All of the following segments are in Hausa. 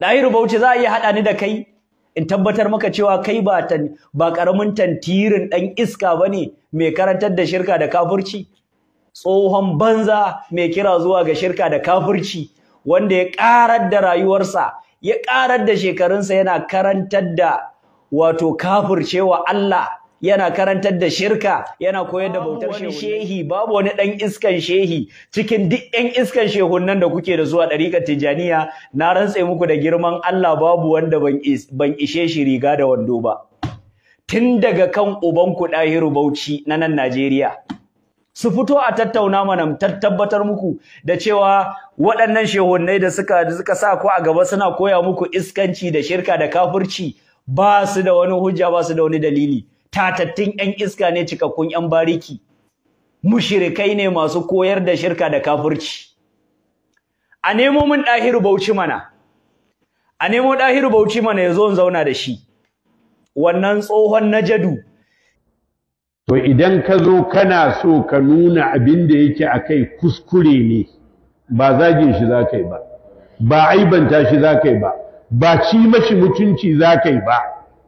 ɗahiru bauchi za a iya haɗa ni da kai in tabbatar maka cewa kai ba ba ƙaramin tantirin ɗan iska ba ne mai karantar da shirka da kafirci tsohon banza mai kira zuwa ga shirka da kafirci wanda ya ƙarar da rayuwarsa ya ƙarar da shekarunsa yana karantar da wato kafircewa Allah yana karantar da shirka yana koyar da bautar shehi babu wani ɗan iskan shehi cikin duk ƴan iskan shehunnan da kuke da zuwa ɗariƙar tijaniya na rantse muku da girman Allah babu wanda ban ishe shi riga da wando ba tun daga kan ubanku ɗahiru bauchi na nan Najeriya su fito a tattauna mana tabbatar muku da cewa waɗannan shehunnai da suka da suka sa ku a gaba suna koya muku iskanci da shirka da kafirci ba su da wani hujja ba su da wani dalili tatattun ƴan iska ne cikakkun ƴan bariki mushrikai ne masu koyar da shirka da kafirci a nemo min ɗahiru bauchi mana a nemo ɗahiru bauchi mana ya zo in zauna da shi wannan tsohon najadu To idan ka zo kana so ka nuna abin da yake a kai kuskure ne, ba zagin shi za ka yi ba, ba aibanta shi za ka yi ba, ba ci mashi mutunci za ka yi ba.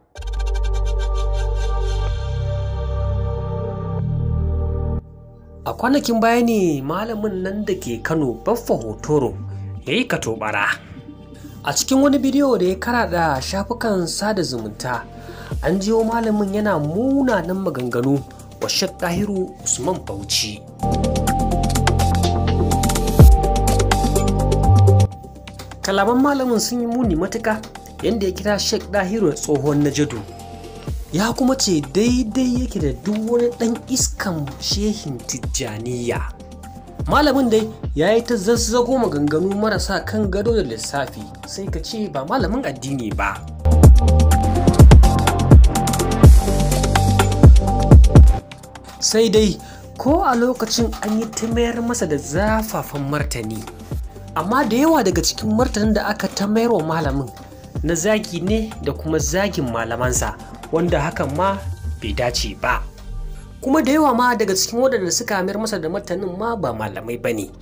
A kwanakin baya ne malamin nan da ke Kano Baffa Hotoro ya yi katobara. A cikin wani bidiyo da ya karaɗa shafukan sada zumunta, an jiyo malamin yana munanan maganganu wa Sheikh Dahiru Usman Bauchi. Kalaman malamin sun yi muni matuka yadda ya kira Sheikh Dahiru da tsohon Najadu. Ya kuma ce daidai yake da duk wani ɗan iskan shehin Tijjaniya. Malamin dai ya yi ta zazzago maganganu marasa kan gado da lissafi sai ka ce ba malamin addini ba. sai dai ko a lokacin an yi ta mayar masa da zafafan martani amma da yawa daga cikin martanin da aka ta mayar wa malamin na zagi ne da kuma zagin malamansa wanda hakan ma bai dace ba kuma da yawa ma daga cikin waɗanda suka mayar masa da martanin ma ba malamai ba ne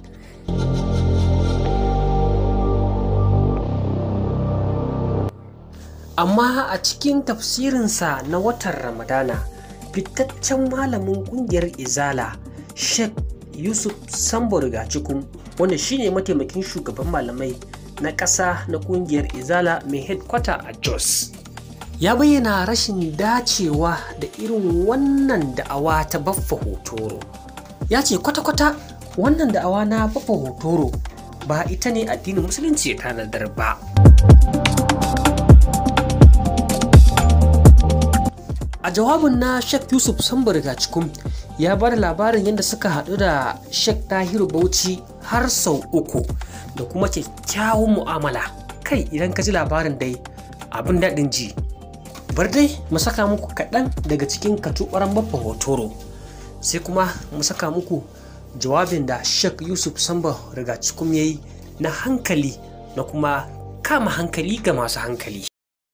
amma a cikin tafsirinsa na watan ramadana fitaccen malamin kungiyar izala sheikh yusuf sambo rigacikun wanda shine mataimakin shugaban malamai na ƙasa na kungiyar izala mai headquarter a jos ya bayyana rashin dacewa da irin wannan da'awa ta baffa hotoro ya ce kwata-kwata wannan da'awa na baffa hotoro ba ita ne addinin musulunci ya tanadar ba a jawabin na Sheikh Yusuf Sambar cikin ya ba da labarin yadda suka haɗu da Sheikh Tahiru Bauchi har sau uku da kuma kyakkyawan mu'amala kai idan ka ji labarin dai abin daɗin ji bar dai mu saka muku kaɗan daga cikin katuɓaran babba hotoro sai kuma mu saka muku jawabin da Sheikh Yusuf Sambar cikin ya yi na hankali na kuma kama hankali ga masu hankali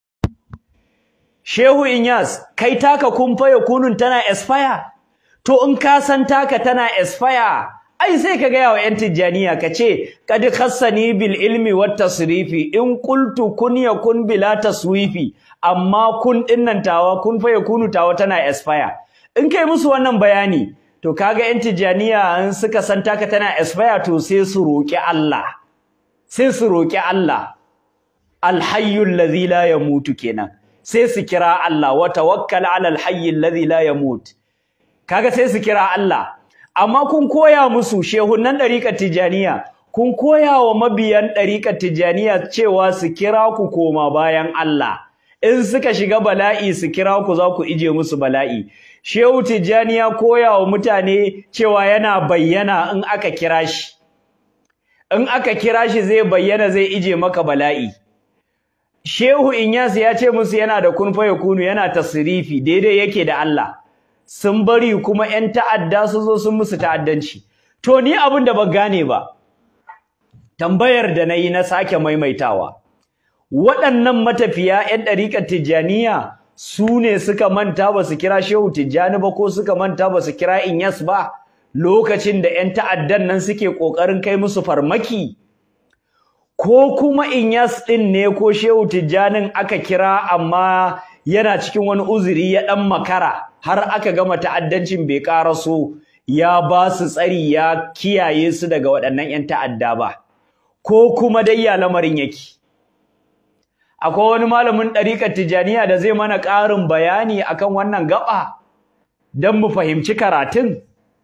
Shehu Inyas, kai taka kumfa ya kunun tana expire? To in ka san taka tana expire, ai sai ka gaya wa 'yan Tijjaniya ka ce, Kad khassani bil ilmi wat tasrifi in qultu kun yakun bila taswifi, amma kun dinnan tawa kun fa ya kunu tawa tana expire. In kai musu wannan bayani, to kaga 'yan Tijjaniya in suka san taka tana expire to sai su roƙi Allah. Sai su roƙi Allah. Alhayyul ladhi la yamutu kenan. sai su kira Allah wa tawakkal ala alhayy alladhi la yamut kaga sai su kira Allah amma kun koya musu shehunan dariƙar tijaniya kun koya wa mabiyan dariƙar tijaniya cewa su kira ku koma bayan Allah in suka shiga bala'i su kira ku za ku ije musu bala'i shehu tijaniya koya wa mutane cewa yana bayyana in aka kira shi in aka kira shi zai bayyana zai ije maka bala'i Shehu Inyas ya ce musu yana da kun fa kunu yana tasrifi daidai yake da Allah. Sun bari kuma ƴan ta'adda su zo sun musu ta'addanci. To ni abin da ban gane ba. Tambayar da nayi na sake maimaitawa. Waɗannan matafiya ƴan ɗariƙar Tijjaniya su ne suka manta ba su kira Shehu Tijjani ba ko suka manta ba su kira Inyas ba lokacin da ƴan ta'addan nan suke ƙoƙarin kai musu farmaki. ko kuma Inyas ɗin ne ko Shehu Tijjanin aka kira amma yana cikin wani uzuri ya ɗan makara har aka gama ta'addancin bai ƙaraso ya ba su tsari ya kiyaye su daga waɗannan 'yan ta'adda ba ko kuma dai ya lamarin yake akwai wani malamin ɗariƙar Tijjaniya da zai mana ƙarin bayani akan wannan gaba don mu fahimci karatun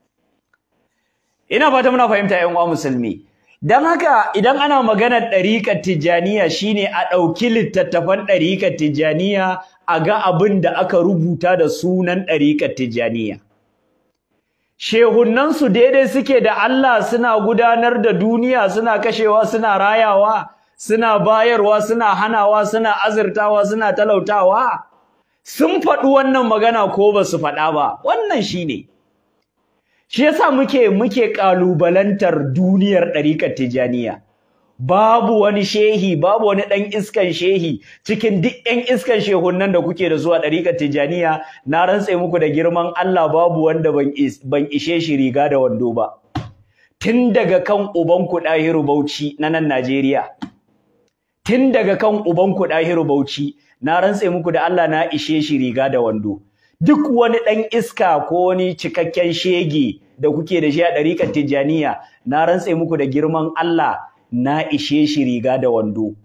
ina fata muna fahimta 'yan uwa musulmi Don haka idan ana maganar ɗariƙar Tijjaniya shine a ɗauki littattafan ɗariƙar Tijjaniya a ga abin da aka rubuta da sunan ɗariƙar Tijjaniya. Shehunansu daidai suke da Allah suna gudanar da duniya suna kashewa suna rayawa suna bayarwa suna hanawa suna azurtawa suna talautawa sun faɗi wannan magana ko ba su faɗa ba wannan shine ne. shi yasa muke muke kalubalantar duniyar ɗariƙar tijaniya babu wani shehi babu wani ɗan iskan shehi cikin duk ƴan iskan shehunnan da kuke da su a ɗariƙar tijaniya na rantse muku da girman Allah babu wanda ban ban ishe shi riga da wando ba tun daga kan ubanku ɗahiru bauchi na nan Najeriya tun daga kan ubanku ɗahiru bauchi na rantse muku da Allah na ishe shi riga da wando duk wani ɗan iska ko wani cikakken shege da kuke da shi a ɗariƙar Tijjaniya na rantse muku da girman Allah na ishe shi riga da wando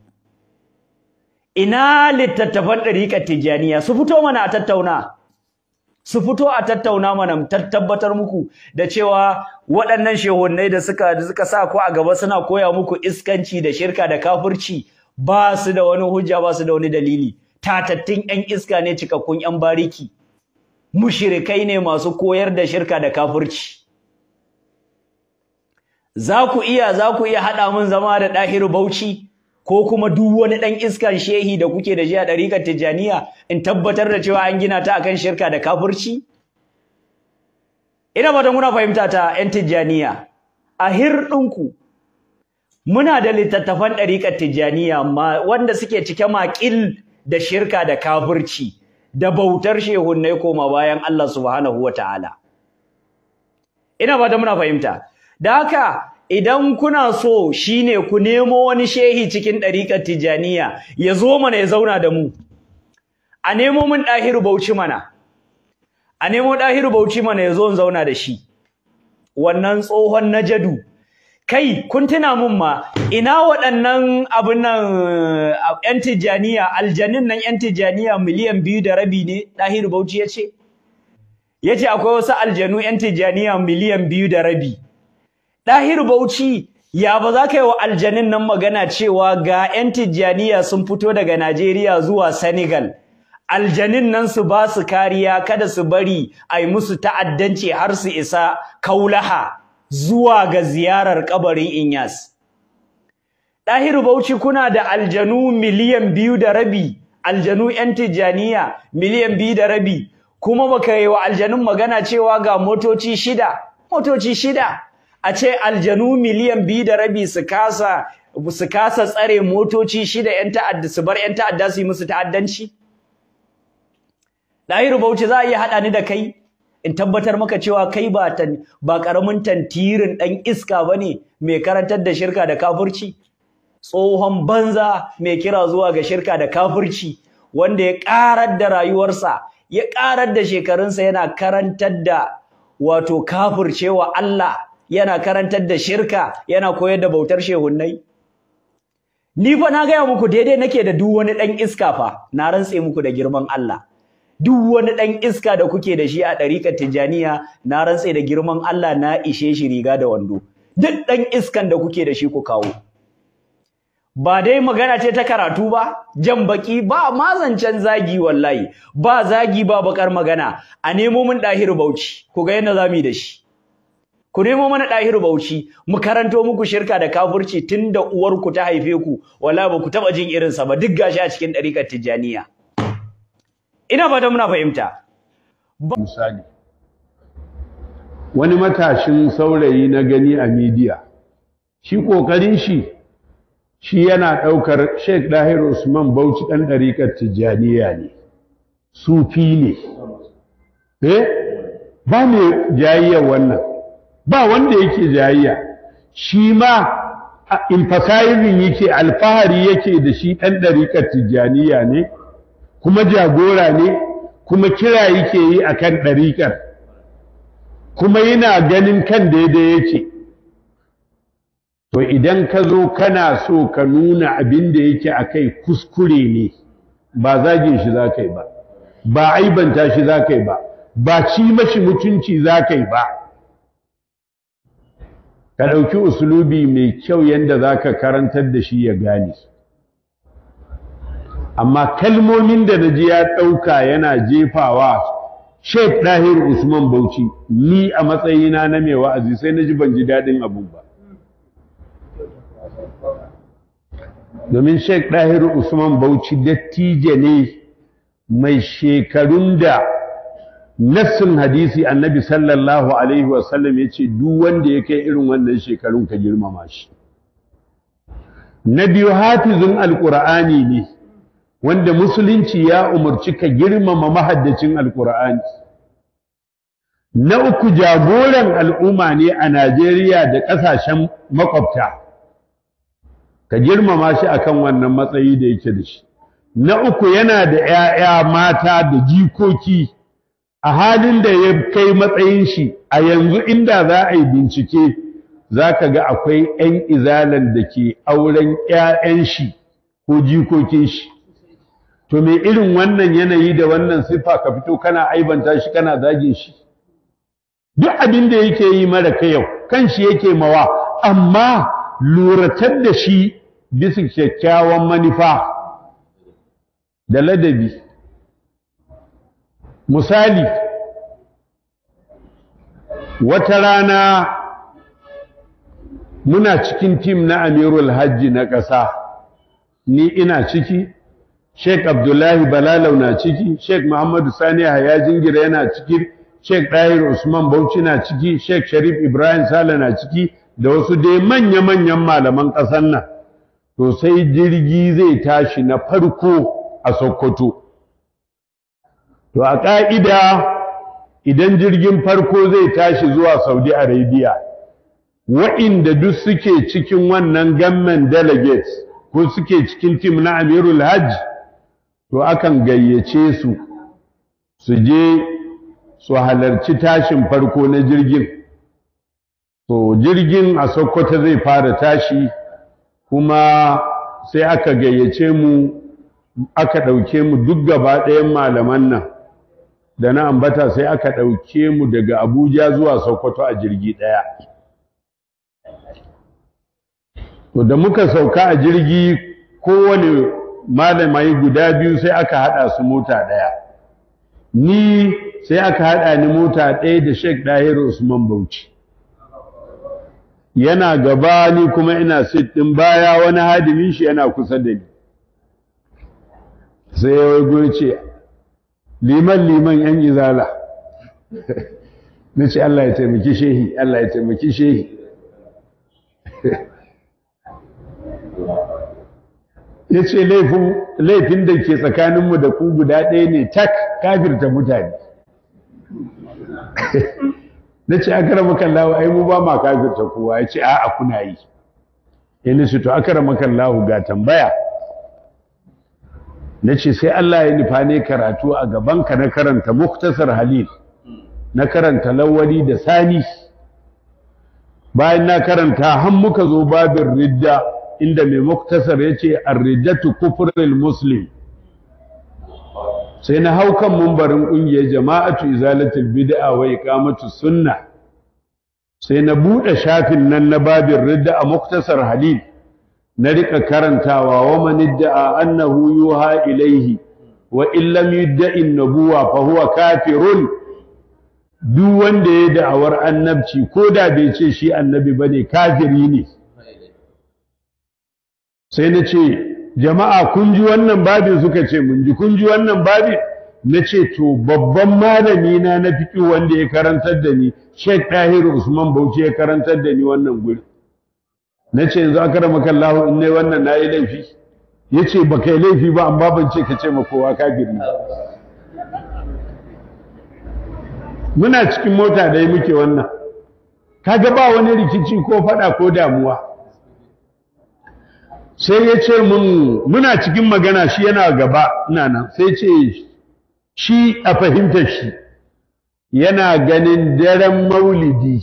ina littattafan ɗariƙar Tijjaniya su fito mana a tattauna su fito a tattauna mana tabbatar muku da cewa waɗannan shehunnai da suka da suka sa ku a gaba suna koya muku iskanci da shirka da kafirci ba su da wani hujja ba su da wani dalili tatattun 'yan iska ne cikakkun 'yan bariki mushirikai ne masu koyar da shirka da kafirci za ku iya za ku iya haɗa mun zama da ɗahiru bauchi ko kuma duk wani ɗan iskan shehi da kuke da shi a ɗarikar tijjaniya in tabbatar da cewa an gina ta akan shirka da kafirci ina fatan kuna fahimta ta 'yan tijjaniya a hirɗinku muna da littattafan ɗarikar tijjaniya wanda suke cike maƙil da shirka da kafirci da bautar shehunnai koma bayan Allah subhanahu wa ta'ala. Ina ba da muna fahimta. Da haka idan kuna so shine ku nemo wani shehi cikin ɗariƙar Tijaniya ya zo mana ya zauna da mu. A nemo min ɗahiru bauchi mana. A nemo ɗahiru bauchi mana ya zo in zauna da shi. Wannan tsohon najadu kai kun tuna mun ma ina waɗannan abin nan yan tijjaniya aljanin nan yan tijjaniya miliyan biyu da rabi ne ɗahiru bauchi ya ce ya ce akwai wasu aljanu yan tijjaniya miliyan biyu da rabi ɗahiru bauchi ya ba za ka yi wa aljanin nan magana cewa ga yan tijjaniya sun fito daga najeriya zuwa senegal aljanin nan su ba su kariya kada su bari a yi musu ta'addanci har su isa kaulaha zuwa ga ziyarar kabarin Inyas. Ɗahiru Bauchi kuna da aljanu miliyan biyu da rabi, aljanu ‘yan Tijjaniya miliyan biyu da rabi, kuma baka yi wa aljanun magana cewa ga motoci shida, motoci shida, a ce aljanu miliyan biyu da rabi su kasa su kasa tsare motoci shida ‘yan ta'adda su bar ‘yan ta'adda su yi musu ta'addanci? Ɗahiru Bauchi za a iya haɗa ni da kai? in tabbatar maka cewa kai ba tan ba karamin tantirin dan iska bane mai karantar da shirka da kafirci tsohon banza mai kira zuwa ga shirka da kafirci wanda ya karar da rayuwarsa ya karar da shekarunsa yana karantar da wato kafircewa Allah yana karantar da shirka yana koyar da bautar shehunnai ni fa na gaya muku daidai nake da duk wani dan iska fa na rantse muku da girman Allah duk wani ɗan iska da kuke da shi a ɗariƙar Tijjaniya na rantse da girman Allah na ishe shi riga da wando duk ɗan iskan da kuke da shi ku kawo ba dai magana ce ta karatu ba jan baki ba mazancen zagi wallahi ba zagi ba bakar magana a nemo min ɗahiru bauchi ku ga yadda zamu yi da shi ku nemo mana ɗahiru bauchi mu karanto muku shirka da kafirci tun da uwarku ta haife ku wala ba ku taɓa jin irinsa ba duk gashi a cikin ɗariƙar Tijjaniya ina fata muna fahimta misali wani matashin saurayi na gani a midiya shi kokarin shi shi yana ɗaukar Sheikh Dahir Usman Bauchi ɗan ɗariƙar Tijjaniya ne sufi ne eh ba mai jayayya wannan ba wanda yake jayayya shi ma emphasizing yake alfahari yake da shi ɗan ɗariƙar tijjaniya ne kuma jagora ne kuma kira yake yi a kan ɗariƙar kuma yana ganin kan daidai yake to idan ka zo kana so ka nuna abin da yake a kai kuskure ne ba zagin shi za ka yi ba ba aibanta shi za ka yi ba ba ci mashi mutunci za ka yi ba ka ɗauki usulubi mai kyau yadda za ka karantar da shi ya gane amma kalmomin da na ji ya ɗauka yana jefawa sheikh ɗahir usman bauchi ni a matsayina na mai wa'azi sai na ji ban ji daɗin abun ba domin sheikh ɗahir usman bauchi dattijo ne mai shekarun da nassin hadisi annabi sallallahu alaihi wasallam ya ce duk wanda ya kai irin wannan shekarun ka girmama shi na biyu hafizin alƙur'ani ne wanda musulunci ya umarci ka girmama mahaddacin alƙur'ani na uku jagoran al'umma ne a najeriya da ƙasashen makwabta ka girmama shi akan wannan matsayi da yake da shi na uku yana da ‘ya'ya mata da jikoki a halin da ya kai matsayin shi a yanzu inda za a yi bincike za ka ga akwai ‘yan izalan da ke auren ‘ya'yan shi ko jikokin shi to me irin wannan yanayi da wannan siffa ka fito kana aibanta shi kana zagin shi duk abin da yake yi mara yau kan shi yake mawa amma luratar da shi bisa kyakkyawan manufa da ladabi misali wata rana muna cikin tim na amirul hajji na ƙasa ni ina ciki sheik abdullahi balalau na ciki sheik muhammadu sani haya jingira yana ciki sheik ɗahir usman bauchi na ciki sheik sharif ibrahim sale na ciki da wasu dai manya-manyan malaman ƙasar nan to sai jirgi zai tashi na farko a Sokoto. To a ƙa'ida idan jirgin farko zai tashi zuwa Saudi Arabia, wa'inda duk suke cikin wannan gamman delegates ko suke cikin tim na Amirul Hajj, to akan gayyace su, su je su halarci tashin farko na jirgin. To jirgin a Sokoto zai fara tashi kuma sai aka gayyace mu aka ɗauke mu duk gaba ɗayan malaman nan da na ambata sai aka ɗauke mu daga abuja zuwa sokoto a jirgi ɗaya to da muka sauka a jirgi kowane malamai guda biyu sai aka haɗa su mota ɗaya ni sai aka haɗa ni mota ɗaya da sheik ɗahir usman bauchi yana gaba ni kuma ina sit ɗin baya wani hadimin shi yana kusa da ni sai ya waigo ce liman liman yan izala na ce Allah ya taimaki shehi Allah ya taimaki shehi ya ce laifin da ke tsakaninmu da ku guda ɗaya ne tak kafirta mutane na ce aka rama kallahu ai mu ba ma kafirta kowa ya ce a'a kuna yi yana su to aka rama kallahu ga tambaya na ce sai Allah ya nufa ne karatu a gabanka na karanta muktasar halil na karanta lawali da sani bayan na karanta har muka zo babin ridda inda mai muktasar ya ce arriddatu kufrul muslim sai na hau kan mumbarin ƙungiyar jama'atu izalatul bid'a wa iqamatu sunna sai na buɗe shafin nan na babin ridda a muktasar halil na rika karantawa wa man idda'a annahu yuha ilaihi wa in lam yudda'i nubuwa fa huwa kafirun duk wanda ya da'awar annabci ko da bai ce shi annabi bane kafiri ne sai na ce jama'a kun ji wannan babin suka ce mun ji kun ji wannan babin na ce to babban malami na na fiƙi wanda ya karantar da ni Sheikh Tahir Usman Bauchi ya karantar da ni wannan guri na ce yanzu aka rama kallahu in nai wannan na yi laifi ya ce ba kai laifi ba amma ban ce ka ce ma kowa kafiri muna cikin mota da muke wannan kaga ba wani rikici ko faɗa ko damuwa sai ya ce mun muna cikin magana shi yana gaba ina nan sai ce shi a fahimtar shi yana ganin daren maulidi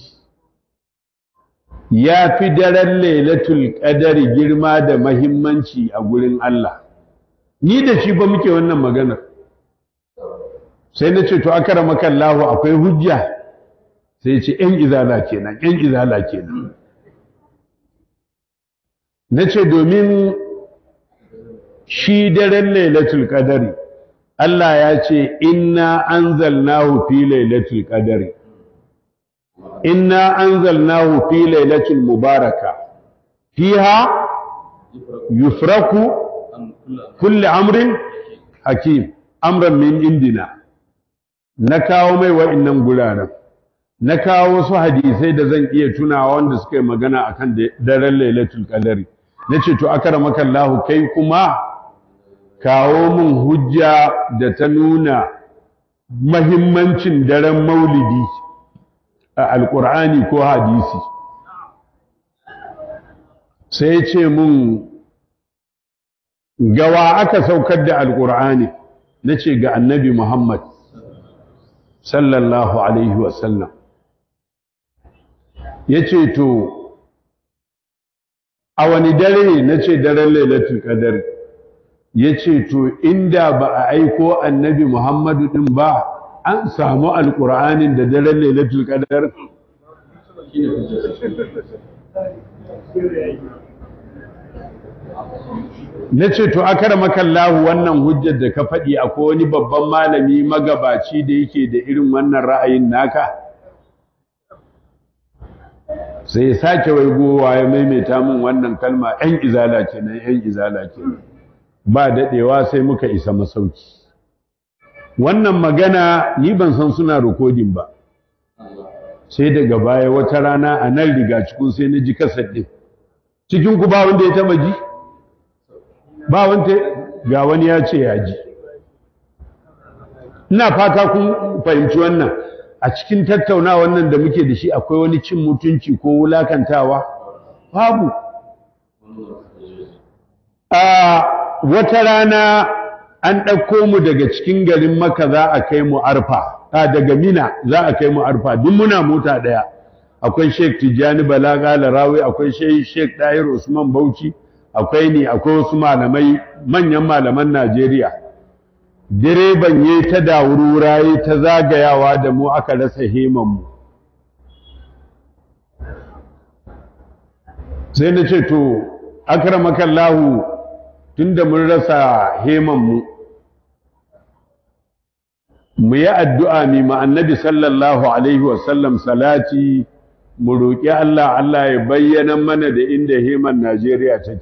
ya fi daren lailatul qadari girma da mahimmanci a gurin Allah ni da shi ba muke wannan maganar sai na ce to akara makallahu akwai hujja sai ce ‘yan izala kenan ‘yan izala kenan na ce domin shi daren lailatul qadari Allah ya ce inna anzalnahu fi lailatul qadari inna anzalnahu fi lailatul mubaraka fiha yufraku kulli amrin hakim amran min indina na kawo mai wa'annan guraren na kawo wasu hadisai da zan iya tunawa wanda suka yi magana akan daren lailatul qadari nace to akramaka Allah kai kuma kawo mun hujja da ta nuna mahimmancin daren maulidi a alkur'ani ko hadisi sai ce mun gawa aka saukar da alkur'ani na ce ga annabi muhammad sallallahu alaihi wasallam ya ce to a wani dare na ce daren lailatul qadar ya ce to inda ba a aiko annabi muhammadu din ba an samu alƙur'anin da daren lailatul qadar na ce to akar makallahu wannan hujjar da ka faɗi akwai wani babban malami magabaci da yake da irin wannan ra'ayin naka sai ya sake waigowa ya maimaita min wannan kalma ‘yan izala kenan ‘yan izala kenan ba daɗewa sai muka isa masauki wannan magana ni ban san suna rikodin ba sai daga baya wata rana a nan riga cikin sai na ji kasar ɗin cikin ku ba wanda ya taba ji ba wanda ga wani ya ce ya ji ina fata kun fahimci wannan a cikin tattauna wannan da muke da shi akwai wani cin mutunci ko wulakantawa babu a wata rana an ɗauko mu daga cikin garin maka za a kai mu arfa a daga mina za a kai mu arfa duk muna mota ɗaya akwai sheik tijjani balaga larawi akwai sheik ɗahir usman bauchi akwai ni akwai wasu malamai manyan malaman najeriya direban ya ta dawurura ya ta zagayawa da mu aka rasa hemanmu sai na ce to akramakallahu tunda mun rasa hemanmu mu yi addu'a mi annabi sallallahu alaihi wasallam salati mu roƙi Allah Allah ya bayyana mana da inda heman Najeriya take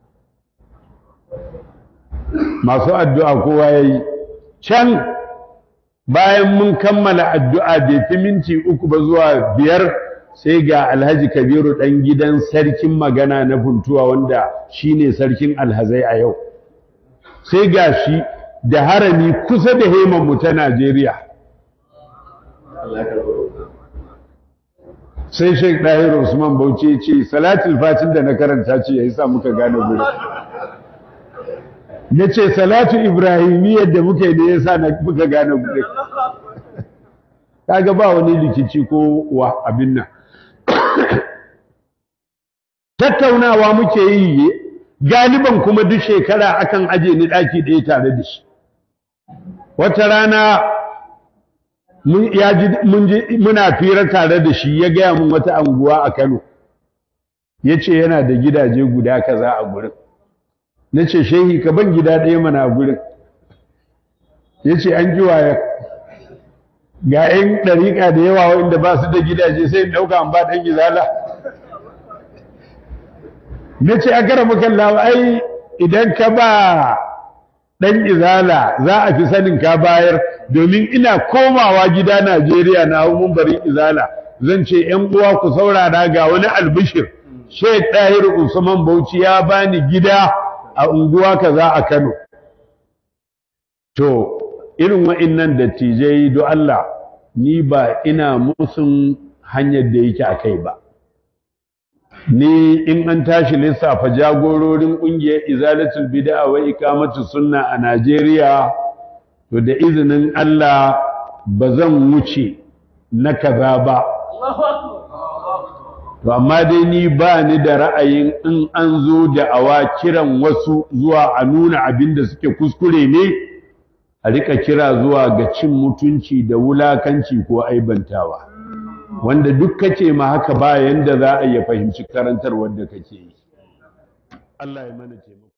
masu addu'a kowa ya yi can bayan mun kammala addu'a bai fi minti uku ba zuwa biyar sai ga alhaji kabiru ɗan gidan sarkin magana na funtuwa wanda shi ne sarkin alhazai a yau sai ga shi da harami kusa da hemanmu ta najeriya sai sheik ɗahir usman bauchi ce salatul fatin da na karanta ce ya yi sa muka gane gudu ya ce salatu ibrahimiyyar da muka yi ne ya sa muka gane gudu kaga ba wani rikici ko wa abin nan tattaunawa muke yi galiban kuma duk shekara akan aje ni ɗaki ɗaya tare da shi wata rana muna fira tare da shi ya gaya mun wata anguwa a Kano ya ce yana da gidaje guda kaza a gurin na ce shehi ka ban gida ɗaya mana a gurin ya ce an ji waya ga 'yan ɗariƙa da yawa wanda ba su da gidaje sai ɗauka an ba ɗan gizala na ce a kara makallawa ai idan ka ba ɗan izala za a fi sanin ka bayar domin ina komawa gida Najeriya na hau mumbarin izala zan ce ‘yan uwa ku saurara ga wani albishir Sheikh Tahir Usman Bauchi ya bani gida a unguwa kaza a Kano to irin wa'innan dattijai do Allah ni ba ina musun hanyar da yake a kai ba ni in an tashi lissafa jagororin ƙungiyar izalatul bid'a wa ikamatu sunna a Najeriya to da izinin Allah ba zan wuce na kaza ba to amma dai ni ba ni da ra'ayin in an zo da awa kiran wasu zuwa a nuna abin da suke kuskure ne a rika kira zuwa ga cin mutunci da wulakanci ko aibantawa wanda duk kace ma haka ba yanda za a iya fahimci karantar wanda kake yi Allah ya mana taimako